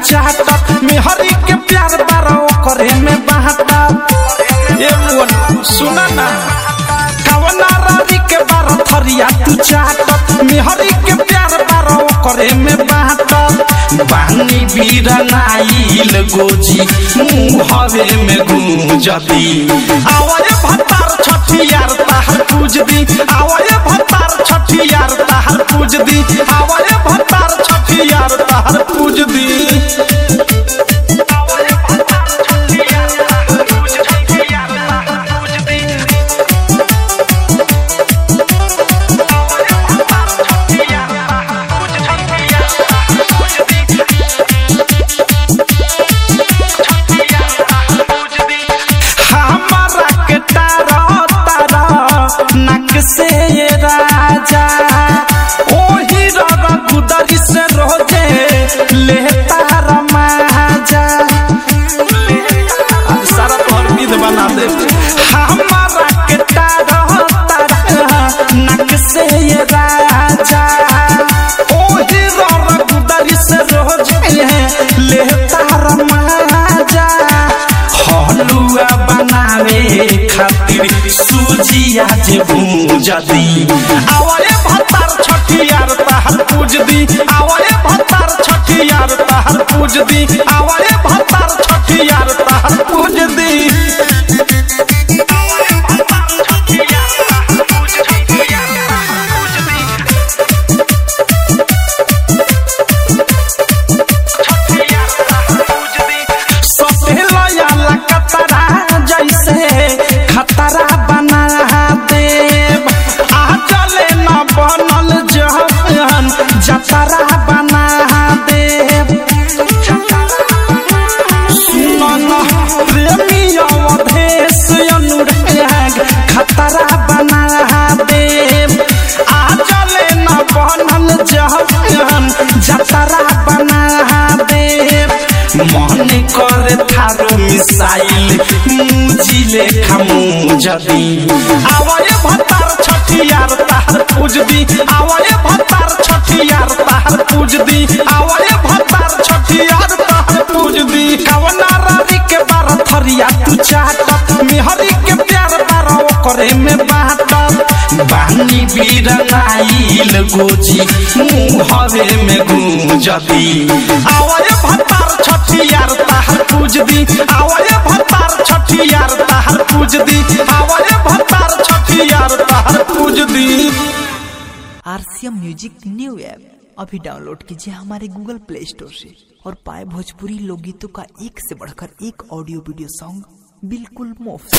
चाहत मेहरी के प्यार बारो करे में बाहता ये मुअन सुना ना कवना रानी के बारो थरिया तू चाहत मेहरी के प्यार बारो करे में बाहता बानी बीरनाइल गोजी मुहरे में गूंजती आवाज भतार छठियार ताहर पूज दी आवाज भतार छठियार ताहर पूज दी आवाज भतार छठियार ताहर पूज दी हमारा के तारा तारा नक से ये राजा ओही रगा गुदरी से रोजे ले तारा माजा आ, सारा तोहर विध बना दे हमारा के तारा तारा नक से ये राजा ओही रगा गुदरी से रोजे ले तारा माजा हलुआ बनावे खातिर सूजिया जे भूजदी आवरे भतार छठियार ताहर पूजदी आवरे भतार छठियार ताहर पूजदी आवरे भतार छठियार ताहर पूजदी सफेला याला कतरा जैसे खतरा बना देव आ चले न बनल जहन जतरा बना देव सुनन प्रेमी अवधेश अनुराग खतरा बना देव आ चले न बनल जहन जतरा बना देव मन करे थारो मिसाइल मुजिले खमु जदी आवए भतार छठियार ताहर पूजदी आवए भतार छठियार ताहर पूजदी आवए भतार छठियार ताहर पूजदी कवना रानी के बार थरिया तू चाहत मेहरी के प्यार बारो करे में बाटत बानी बीरनाइल गोजी मुहरे में गूंजदी आवए भतार छठियार ताहर पूजदी आवए भतार छठियार ताहर पूजदी आवए भतार छठियार ताहर पूजदी आरसीएम म्यूजिक न्यू ऐप अभी डाउनलोड कीजिए हमारे गूगल प्ले स्टोर से और पाए भोजपुरी लोकगीतों का एक से बढ़कर एक ऑडियो वीडियो सॉन्ग बिल्कुल मुफ्त